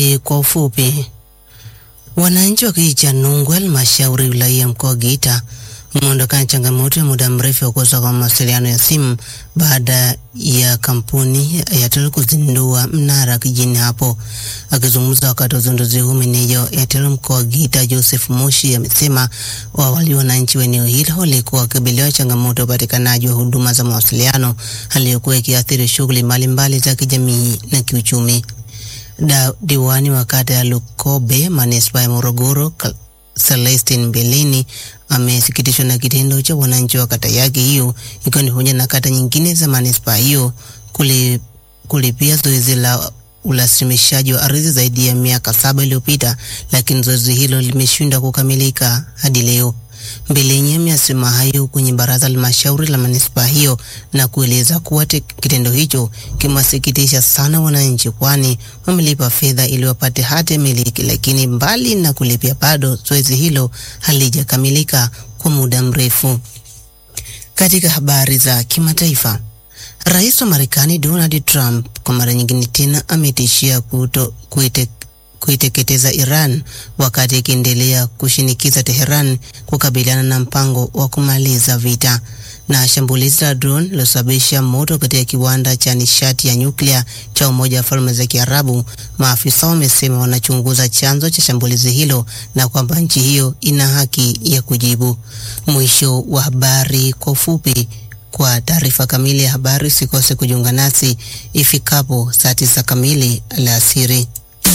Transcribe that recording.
kwa ufupi. Wananchi wa kijiji cha Nungwe, halmashauri wilaya ya mkoa wa Geita wameondokana changamoto ya muda mrefu ya kukosa kwa mawasiliano ya simu baada ya kampuni ya Airtel kuzindua mnara kijijini hapo. Akizungumza wakati wa uzinduzi huu, meneja wa Airtel mkoa wa Geita Joseph Moshi amesema awali wananchi wa eneo hilo walikuwa wakabiliwa changamoto ya upatikanaji wa huduma za mawasiliano, hali iliyokuwa ikiathiri shughuli mbalimbali za kijamii na kiuchumi. Da, diwani wa kata ya Lukobe manispaa ya Morogoro Celestin Mbelini amesikitishwa na kitendo cha wananchi wa kata yake hiyo ikiwa ni pamoja na kata nyingine za manispaa hiyo kuli, kulipia zoezi la urasimishaji wa ardhi zaidi ya miaka saba iliyopita, lakini zoezi hilo limeshindwa kukamilika hadi leo. Mbelenyi amesema hayo kwenye baraza la halmashauri la manispaa hiyo na kueleza kuwa kitendo hicho kimewasikitisha sana wananchi, kwani wamelipa fedha ili wapate hati miliki, lakini mbali na kulipia, bado zoezi hilo halijakamilika kwa muda mrefu. Katika habari za kimataifa, rais wa Marekani Donald Trump kwa mara nyingine tena ametishia kuto kuite kuiteketeza Iran wakati ikiendelea kushinikiza Teheran kukabiliana na mpango wa kumaliza vita. Na shambulizi la drone lilosababisha moto katika kiwanda cha nishati ya nyuklia cha Umoja wa Falme za Kiarabu, maafisa wamesema wanachunguza chanzo cha shambulizi hilo na kwamba nchi hiyo ina haki ya kujibu. Mwisho wa habari kwa ufupi. Kwa taarifa kamili ya habari usikose kujiunga nasi ifikapo saa tisa kamili alasiri.